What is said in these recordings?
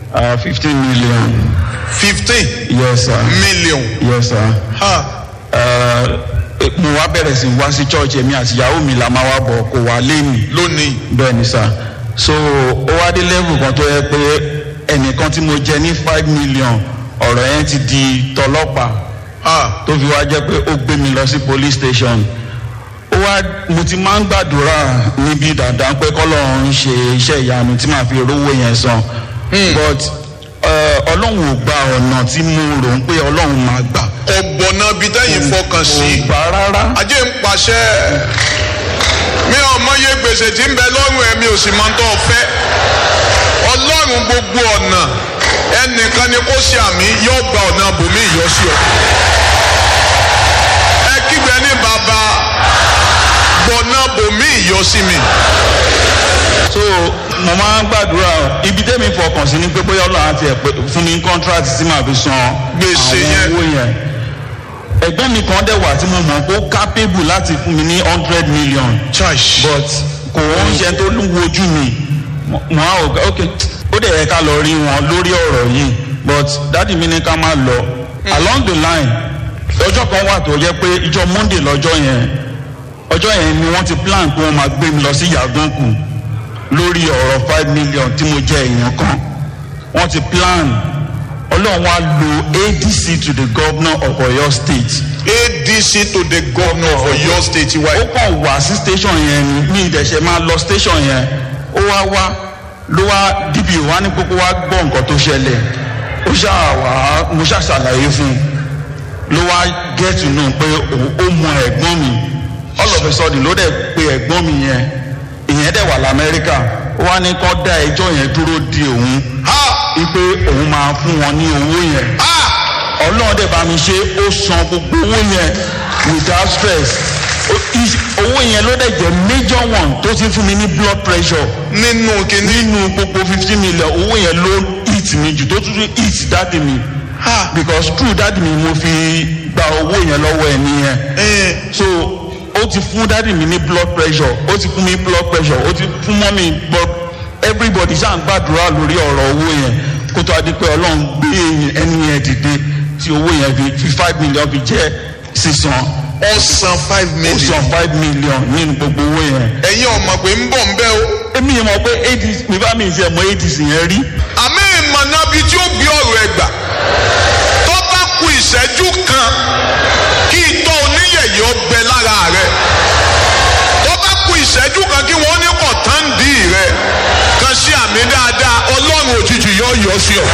fifteen million fifteen yes sir million yes sir ha uh, mo wá bẹ̀rẹ̀ sí wá sí church èmi àti ìyàwó mi la máa wá bọ̀ kò wá lé mi lónìí bẹ́ẹ̀ ni sir so ó wá dé level kan tó yẹ pé ẹnìkan tí mo jẹ ní five million ọ̀rọ̀ yẹn ti di tọlọ́pàá ha tó fi wá jẹ́ pé ó gbé mi lọ sí police station ó wá mo ti máa ń gbàdúrà níbi dandan pé kọ́lọ́run ń ṣe iṣẹ́ ìyanu tí màá fi rówó yẹn san but eh, ọlọ́run ò gba ọ̀nà tí mo rò ń pé ọlọ́run máa gbà ọ̀gbọ̀nà bíi tẹ́yìn fọkàn sí kò gbà rárá ajé ń pàṣẹ mi ò mọye gbèsè tí ń bẹ lọ́rùn ẹ̀mí ò sì máa ń tọ́ fẹ́ ọlọ́run gbogbo ọ̀nà ẹnìkan ni kó ṣe àmì yóò gba ọ̀nà bòmí ìyọ́sí ọ ẹ kígbe ní bàbá gbọ̀nà bòmí ìyọ́sí mi so mo máa ń gbàdúrà ibi tẹ́mi fọkàn sí ni pé bóyá ọlọ́run àti ẹ̀ pé fún mi contract tí màá fi san Gbèsè yẹn. àwọn owó yẹn ẹgbẹ́ mi kan dẹ̀ wà tí mo mọ̀ pé ó capable láti fún mi ní hundred million church but kò ń ṣe tó ń wojú mi mo mo á ò ok ó dẹ̀ yẹ ká lọ rí wọn lórí ọ̀rọ̀ yìí but dáàdi mi ní ká má lọ along the line ọjọ́ kan wà tó yẹ pé ìjọ monday lọ́jọ́ yẹn ọjọ́ yẹn ni wọ́n ti plan pé wọ́n máa gbé mi lọ sí yàgànkù lórí ọ̀rọ̀ five million tí mo jẹ́ èèyàn kan wọ́n ti plan ọlọ́run wa lo adc to the governor of oyo state adc to the governor of oyo state wa ó kàn wá sí station yẹn ni mi ìdẹ̀ṣẹ̀ máa lọ station yẹn ó wá wá ló wá dpo wá ní kókó wá gbọ́ nǹkan tó ṣẹlẹ̀ ó ṣáà wá mo ṣáà ṣàlàyé fún un ló wá get to know pé òun- ó mọ ẹ̀gbọ́n mi all of a sudden ló dẹ̀ pe ẹ̀gbọ́n mi yẹn ìyẹn dẹ̀ wà lamẹ́ríkà ó wá ní kó dá ẹjọ́ yẹn dúró di òun ha wípé òun máa fún wọn ní owó yẹn ha ọlọ́run dẹ̀ bá mi ṣe ó san gbogbo owó yẹn without stress Ó- is- owó yẹn ló dẹ̀ jẹ́ major one tó ti fún mi ní blood pressure nínú kìíní nínú gbogbo fifteen million owó yẹn ló hit mi jù tó tún tún hit dáàdì mi ha because true dáàdì mi mo fi gba owó yẹn lọ́wọ́ ẹ̀ nìyẹn ẹ so ó ti fún dáàdì mi ní blood pressure ó ti fún mi blood pressure ó ti fún mọ́mí blood everybody ṣáà ń gbàdúrà lórí ọ̀rọ̀ owó yẹn kó tó a di pé ọlọ́run gbé ẹni yẹn dìde tí owó yẹn fi fi five million fi jẹ́ sísan ọ̀sán five ó million san five million nínú gbogbo owó yẹn. ẹ̀yin ọmọ pé ń bọ̀ ń bẹ́ o èmi yẹn mọ̀ pé adc mi bá mi ṣe mọ adc yẹn rí àmì ìmọ̀nàbí tí ó gbé ọ̀rọ̀ ẹ̀ gbà tó bá ku ìṣẹ́jú kan kí itọ́ oníyẹ̀yẹ́ ó gbẹ lára rẹ̀ tó bá ku ìṣẹ́jú kan kí wọ́n ní kọ̀tàǹdì rẹ̀ kan sí àmì dáadáa ọlọ́run òjijì yóò yọ sí ọ.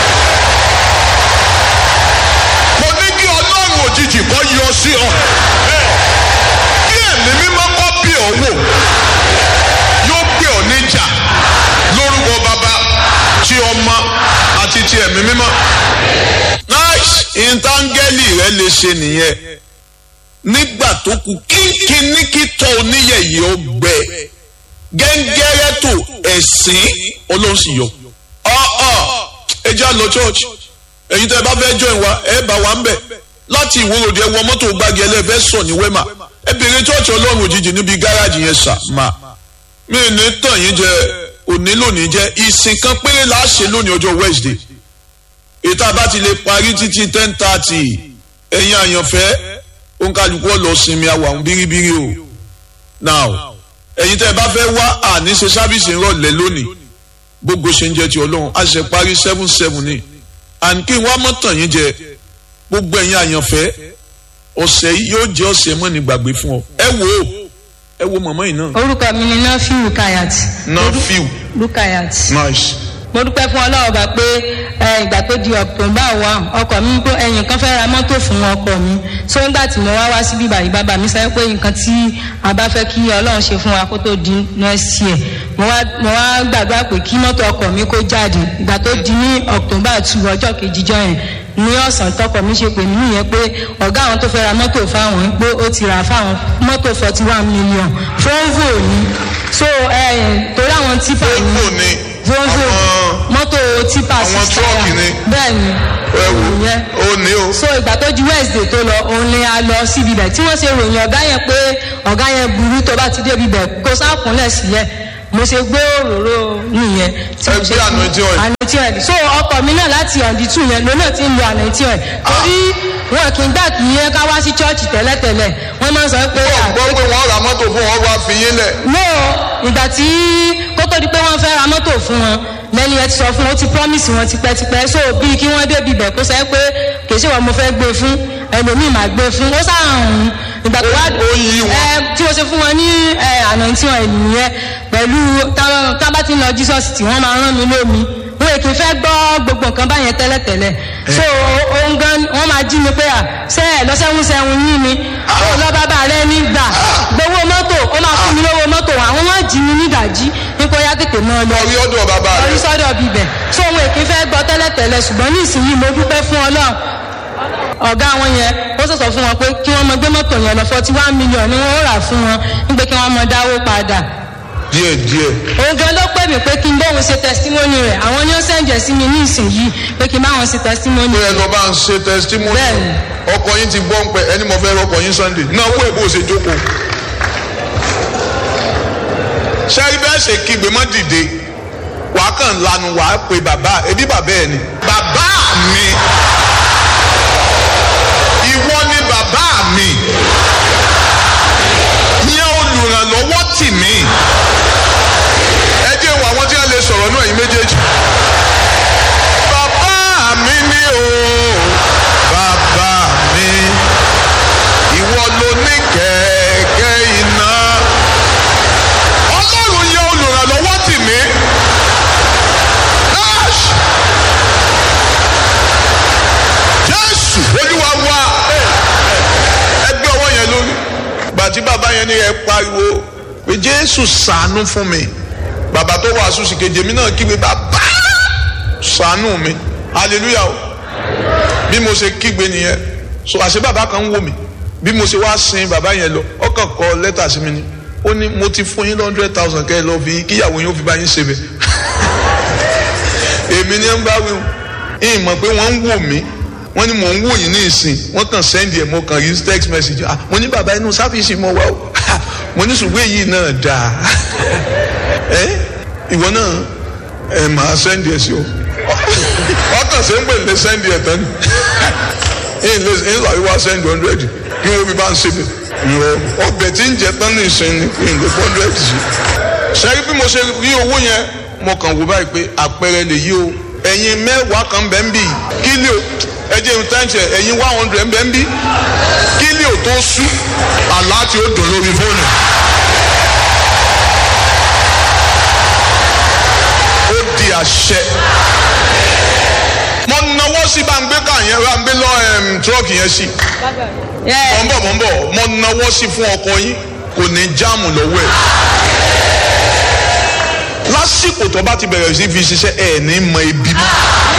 mo ní kí ọlọ́run òjijì kọ́ yọ sí ọ. kí ẹ̀mí mímọ́ kọ́ bí ọ wò yóò gbé ọ níjà lórúkọ bàbá tí ọmọ àti ti ẹ̀mí mímọ́. nice ìntangẹ́lì rẹ lè ṣe nìyẹn nígbà tó kù kínkínní kítọ́ oníyẹ̀yẹ́ ó gbẹ gẹ́ngẹ́rẹ́ tó ẹ̀sìn olóhùn sì yọ. ọ̀ọ́ ẹ já lọ church ẹ̀yin tẹ́ ẹ bá fẹ́ join wa ẹ bá wa ń bẹ̀ láti ìwòròdì ẹ wọ mọ́tò gbági ẹlẹ́fẹ́ sọ ní wẹ́mà ẹ bèrè church ọlọ́run òjijì níbi gáràjì yẹn sà máa mi ò ní tàn yín jẹ òní lónìí jẹ ìsìn kan péré la ṣe lónìí ọjọ́ wednesday ètò àbá ti lè parí títí ten thirty ẹ̀yin àyànfẹ́ òǹkàlùkù ọ̀lọ́ sinmi àwọn bíríbírí o now ẹ̀yin tẹ́ ẹ bá fẹ́ wá àní ṣe sábìsì ńrọ̀lẹ́ lónìí gbogbo ṣe ń jẹ ti ọlọ́run a ṣe parí seven seven ni and kí n wá mọ́ tàn yín jẹ gbogbo ẹ̀yin àyànfẹ́ ọ̀sẹ̀ yìí yóò jẹ́ ọ̀sẹ̀ mọ́ni gbàgbé fún ọ ẹ wò ó ẹ wo mọ̀mọ́ yìí náà. orúkọ mi ni nafi rukayat nafiu rukayat nice. mo dúpẹ́ fún ọlọ́run bá pé ẹ, ìgbà tó di october one ọkọ̀ mi pé ẹ̀yìn kan fẹ́ ra mọ́tò fún ọkọ̀ mi so nígbà tí mo wá wá síbí báyìí bàbá mi sọ pé nǹkan tí a bá fẹ́ kí ọlọ́run ṣe fún wa kó tó di next year mo wá mo wá gbàgbá pé kí mọ́tò ọkọ̀ mi kó jáde ìgbà tó di ní october two ọjọ́ kejìjọ́ yẹn ní ọ̀sán tọkọ mi ṣe pè mí nìyẹn pé ọ̀gá àwọn tó fẹ́ ra mọ́tò fáwọn pé ó ti rà fáwọn mọ́tò forty one million volvo ni so ẹ torí àwọn tipa Volvo ni volvo àwọn- mọ́tò tipa àwọn six truck tire. ni. bẹ́ẹ̀ ni ẹ wò ìyẹn ó ní o. so ìgbà tó di wednesday tó lọ òun ni a lọ síbi bẹ̀ tí wọ́n ṣe ròyìn ọ̀gá yẹn pé ọ̀gá yẹn burú tó bá ti débi bẹ̀ kó sáàkúnlẹ̀ sílẹ̀ mo ṣe gbé òróró nìyẹn tí mo Ẹ ṣe gbé anointing oil. anointing oil so ọkọ mi náà láti ọ̀dí tù yẹn lónà tí ń lo anointing oil torí wọn kì í gbà kí yẹn ká wá sí chọ́ọ̀chì tẹ́lẹ̀tẹ́lẹ̀ wọ́n máa ń sọ pé wọ́n gbọ́ pé wọ́n ra mọ́tò fún wọn wá fi yín lẹ̀. no ìgbà tí kó tó di pé wọ́n fẹ́ ra mọ́tò fún wọn lẹ́ni ẹ ti sọ fún wọn ó ti promise wọn tipẹ́tipẹ́ so bíi kí wọ́n débi ibẹ̀ kó sẹ́ pé kì í ṣe wọn mo fẹ́ gbé fún ẹlòmíì máa gbé fún ó sáàrùn ìgbà tó wá Ó yí wọn. ẹ tí mo ṣe fún wọn ní ẹ anointing oil nìyẹn pẹ̀lú tá- tá bá ti ń lọ jesus tí wọ́n máa rán mi lómi wọn èkì fẹ́ gbọ́ gbogbo nǹkan báyẹn tẹ́lẹ̀tẹ́lẹ̀ so ohun gan wọ́n máa jí mi pé à ṣe ẹ̀ lọ́sẹ̀hún sẹ́hun yín ni ó lọ bàbá rẹ ní gbà gbowó mọ́tò ó máa fún mi lówó mọ́tò àwọn wọn jí mi nídàjí nípa ya tètè náà lọ Lọ rí ọ̀dọ̀ bàbá rẹ̀. orí sọ́dọ̀ bíbẹ̀ so ohun èkì fẹ́ gbọ́ tẹ́lẹ̀tẹ́lẹ̀ ṣùgbọ́n ní ìsinyìí mo dúpẹ́ fún ọlọ́run ọ̀gá wọn yẹn ó sọ̀sọ̀ fún wọn pé kí wọ́n mọ gbé mọ́tò yẹn lọ forty one million ni wọ́n ó rà fún wọn nígbà kí wọ́n mọ dáwó padà díẹ̀ díẹ̀. òun gan ló pè mí pé kí n bóun ṣe testimony rẹ̀ àwọn ni ó sẹ̀ǹjẹ̀ sí mi ní ìsinyìí pé kí n bá wọn ṣe testimony pé ẹ lọ bá ń ṣe testimony. Bẹ́ẹ̀ni. ọkọ yín ti gbọ́ ń pẹ́ ẹni mo fẹ́ rọkọ̀ yín sunday náà wọ́n èbó ṣe jókòó. sẹ́rí bẹ́ẹ̀ ṣe kígbe mọ́ dìde wàá kàn lanu wàá pe bàbá ẹbí bàbá ẹ ni. bàbá mi ìwọ ni bàbá mi yẹn olùrànlọ́wọ́ tì mí ẹ jẹ́ wọ àwọn tí wọ́n lè sọ̀rọ̀ náà yín méjèèjì. bàbá mi ni o bàbá mi ìwọ ló ní kẹ̀kẹ́ iná ọlọ́run yẹ olùrànlọ́wọ́ tì mí. Ash! jésù olúwa wa ẹgbẹ́ ọwọ́ yẹn lórí gbàtí bàbá yẹn ní ẹ pariwo pé jésù ṣàánú fún mi bàbá tó wàásù sí kejì mi náà kígbe bàbá ṣàánú mi hallelujah o bí mo ṣe kígbe nìyẹn so àṣẹ bàbá kan ń wò mí bí mo ṣe wá sin bàbá yẹn lọ ọkàn kọ lẹ́tà sí mi ni ó ní mo ti fún yín hundred thousand kẹ́ ẹ lọ fi kíyàwó yín ó fi bá yín ṣe bẹ̀ èmi ni ń bá wí o ìyìn mọ̀ pé wọ́n ń wò mí wọ́n ní mò ń wò yín ní ìsìn wọ́n kàn sẹ́ndì ẹ̀ mo kàn rí text message ah mo ní bàbá inú sáfìsì mo wá o mo ní ṣùgbọ́n èyí náà dáa ẹ ìwọ náà ẹ máa sẹ́ndì ẹ̀ sí o ọkàn ṣe ń pè lé sẹ́ndì ẹ̀ tán ni ẹ̀yìn lè ẹ̀yìn làwọn wá sẹ́ndì hundred kí wọ́n fi bá ń ṣe mi ìrọ̀ ọbẹ̀ tí ń jẹ tán ní ìsìn ni kí n lè hundred sí. sẹ́rí bí mo ṣe rí owó yẹn mo kàn wò báyìí pé àpẹẹrẹ lè yí o ẹ̀yin mẹ́wàá kan bẹ́ẹ̀ ń bì kílíò ẹjẹ ń tẹ́ǹtì ẹ̀yin one hundred ń bẹ́ẹ̀ ń bì kílíò tó sú àlá tí ó dùn lórí fóònù. ó di àṣẹ. mo nawọ́ sí bá ń gbé káà yẹn bá ń gbé lọ ẹm, tírọ́ọ̀kì yẹn sí. mọ̀ ń bọ̀ mọ̀ ń bọ̀ mo nawọ́ sí fún ọkọ yín kò ní jáàmù lọ́wọ́ ẹ̀. lásìkò tó bá ti bẹ̀rẹ̀ sí fi ṣiṣẹ́ ẹ̀ ní mọ ibi mọ́.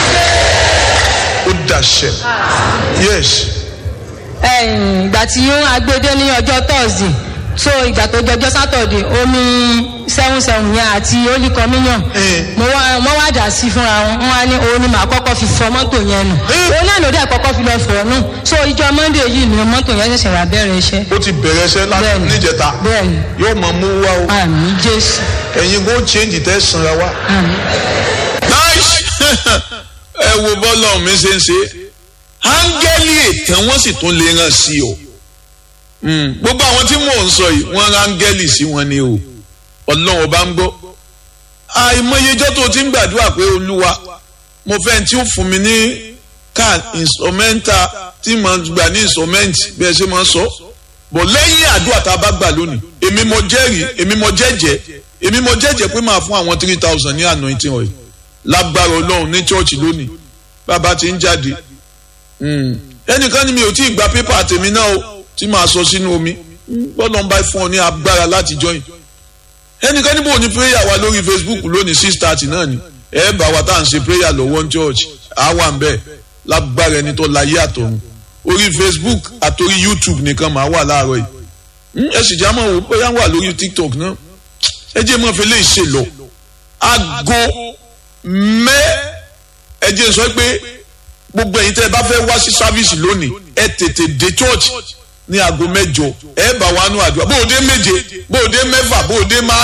ó dàṣẹ. yes. ẹ̀yìn ìgbà tí ó agbede ní ọjọ́ thursday so ìgbà tó jọjọ́ saturday omi seven seven yẹn àti holy communion Eh. mo wá mo wá dà sí fúnra wọn wọn wá ní òun ni màá kọ́kọ́ fi fọ mọ́tò yẹn nù Eh. òun náà ló dẹ̀ kọ́kọ́ fi lọ fọ̀ nù so ìjọ monday yìí ni mọ́tò yẹn ṣẹ̀ṣẹ̀ wà bẹ̀rẹ̀ iṣẹ́ ó ti bẹ̀rẹ̀ iṣẹ́ láti Bẹ́ẹ̀ni. níjẹta bẹ́ẹ̀ni yóò máa mú wá o àmì jésù ẹ̀yin kò change tẹ́ sanra wá. àmì. nice ẹ wo bọ́lá mi ṣe ń ṣe áńgẹ́lì ètàn wọ́n sì tún lè ràn sí o Mm, gbogbo àwọn tí mò ń sọ yìí wọ́n rán áńgẹ́lì sí wọn ni o ọlọ́run ọba ń gbọ́ àìmọyejọ́ tó ti ń gbàdúrà pé olúwa mo fẹ́ tí ó fún mi ní car instrumental tí mo gbà ní instrument bí ẹ ṣe máa ń sọ bọ̀ lẹ́yìn àdúrà tá a bá gbà lónìí èmi mo jẹ́rìí èmi mo jẹ́jẹ́ èmi mo jẹ́jẹ́ pé máa fún àwọn three thousand ní anointing oil lágbára ọlọ́run ní church lónìí bàbá ti ń jáde Mm. ẹnìkan ni mi ò tí ì gba pépà tèmi náà o tí màá sọ sínú omi bọ́lá ń bá fún ọ ní agbára láti join ẹnìkan níbo ní prayer wa lórí facebook lónìí six thirty náà ni ẹ bá wa tá à ń ṣe prayer lọ́wọ́ ní church àwa ń bẹ̀ lágbára ẹni tó láyé àtọ̀run orí facebook àtòrí youtube nìkan màá wà láàárọ̀ yìí Mm, ẹ sì já mọ̀ wò bóyá wà lórí tiktok náà ẹ jẹ́ mọ́ fi lè ṣe lọ aago mẹ́ ẹ jẹ́ sọ pé gbogbo ẹ̀yin tẹ́ ẹ bá fẹ́ wá sí sáfíìsì lónìí ẹ tètè dé church ní aago mẹ́jọ ẹ bá wa nú àdúrà bó o dé méje bó o dé mẹ́fà bó o dé márùn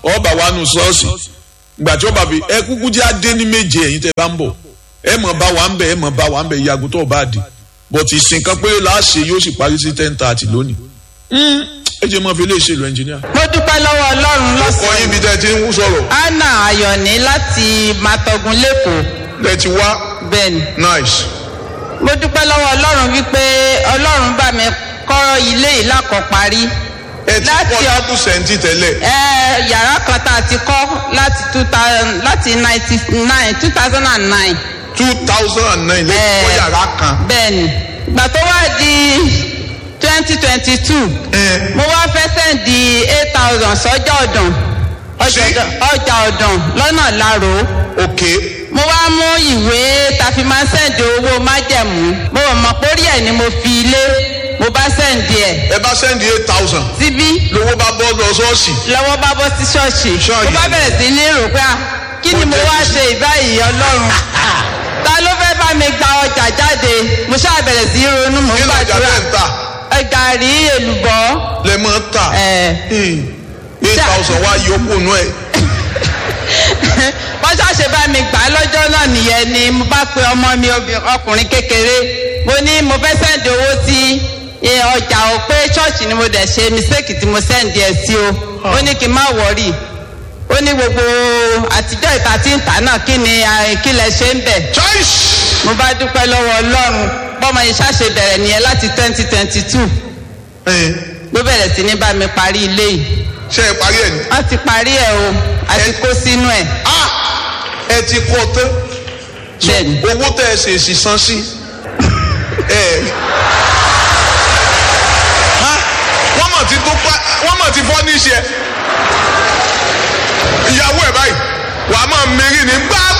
ọba wa nù ṣọ́ọ̀ṣì ìgbà tí ọba fi ẹ kúkú jẹ́ adé ní méje ẹ̀yin tẹ́ bá ń bọ̀ ẹ mọ̀ bá wa ń bẹ̀ ẹ mọ̀ bá wa ń bẹ̀ ìyàgò tó bá di but ìsìn kan péré láàṣẹ yóò sì parí sí ten thirty lónìí ẹ jẹ́ mọ́ fi lè ṣèlú ẹnjìníà. mo dúpẹ́ lọ́wọ́ ọlọ́run kọ́ lọ́sàn-án yín bí tẹ́ ti ń sọ̀rọ̀ anna ayọ̀ní láti matogun lẹ́kọ̀ọ́ tẹ́ ti wá bẹ́ẹ̀ ni nice mo dúpẹ́ lọ́wọ́ ọlọ́run wípé ọlọ́run bá mi kọ́ ilé yìí lákọ̀parí ẹ ti Láti kọ́ ọ- lápù sẹ́ńtì tẹ́lẹ̀ ẹ yàrá kan tá a ti kọ́ láti two thousand láti ninety nine two thousand and nine two thousand and nine lẹ́yìn kọ́ yàrá kan bẹ́ẹ̀ ni ìgbà tó wá di twenty twenty two ẹ mo wá fẹ́ sẹ́ǹdì eight thousand sọ́jà ọ̀dàn ọjà Sí? ọ̀dàn ọjà ọ̀dàn lọ́nà láró ok mo wá mú ìwé tàfi máa sẹ́ǹdì owó májẹ̀mú mo mọ̀ pórí ẹ̀ ni mo fi ilé mo bá sẹ́ǹdì ẹ̀ ẹ bá sẹ́ndì eight thousand síbí lówó bá bọ́ lọ ṣọ́ọ̀ṣì lọ́wọ́ bá bọ́ sí ṣọ́ọ̀ṣì Ṣọ́ọ̀ṣì. mo bá bẹ̀rẹ̀ sí ní rò pé ah, kí ni mo wá ṣe ìbáyìí ọlọ́run ta ló fẹ́ bá mi gba ọjà jáde mo ṣáà bẹ̀rẹ̀ sí í ronú mo ń kí lọ́jà gbàdúrà bẹ́ẹ̀ ń tà ẹ gàrí èlùbọ́ lẹ mọ́ tà ẹ̀ eight Ṣá- thousand wá yọkù nù ẹ̀ wọ́n ṣàṣe bá mi gbà á lọ́jọ́ náà nìyẹn ni mo bá pe ọmọ mi obì- ọkùnrin kékeré mo ní mo fẹ́ sẹ́ǹdì owó sí eh, ọjà ò pé ṣọ́ọ̀ṣì ni mo dẹ̀ ṣe mistake tí mo sẹ́ǹdì ẹ̀ sí o ó ní kí n má wọ̀rì ó ní gbogbo àtijọ́ ìta tí ń tà náà kí ni eh, kí lẹ ṣe ń bẹ̀ choice mo bá dúpẹ́ lọ́wọ́ ọlọ́run bọ́mọ yìí ṣàṣe bẹ̀rẹ̀ nìyẹn láti twenty twenty two ló bẹ̀rẹ̀ sí ní bá mi parí ilé yìí ṣe é parí ẹ̀ ní. wọ́n ti parí ẹ̀ o àti Ẹ- kó sínú ẹ̀ ah ẹ ti kọ́ tán bẹ́ẹ̀ ni. owó tẹ ẹ ṣèṣì san sí ẹ ha wọ́n mọ̀ ti tó pa wọ́n mọ̀ ti fọ́ ní iṣẹ́ ìyàwó ẹ̀ báyìí wàá máa mẹ́rin ní gbá